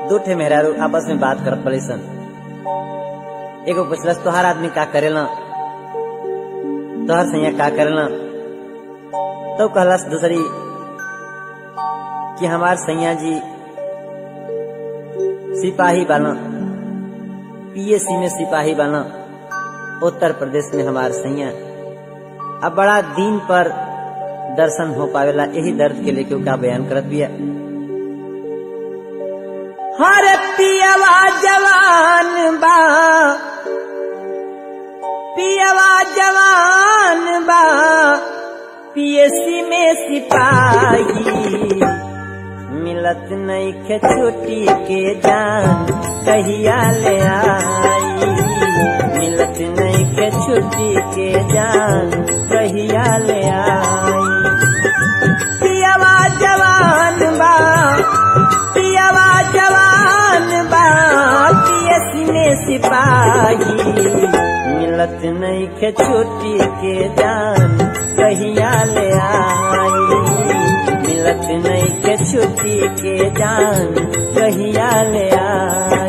दू ठे मेहरारू आपस में बात करत पड़ी सन एगो पुछलस तोहार आदमी का करेला तोहर सैया का करेला तो कहलस दूसरी कि हमार सैया जी सिपाही बाना पीएससी में सिपाही बाना उत्तर प्रदेश में हमार सैया अब बड़ा दिन पर दर्शन हो पावेला यही दर्द के लेके का बयान करत बिया हर पियवा जवान बा पियवा जवान बा पीएससी में सिपाही मिलत नहीं खे छुट्टी के जान कहिया ले आई मिलत नहीं खे छुट्टी के जान कहिया ले आई पियवा जवान बा पियवा जवान बा पीएससी में सिपाही मिलत नहीं खे छुट्टी के जान कहिया ले आई मिलत नहीं के छुट्टी के जान कहिया ले आई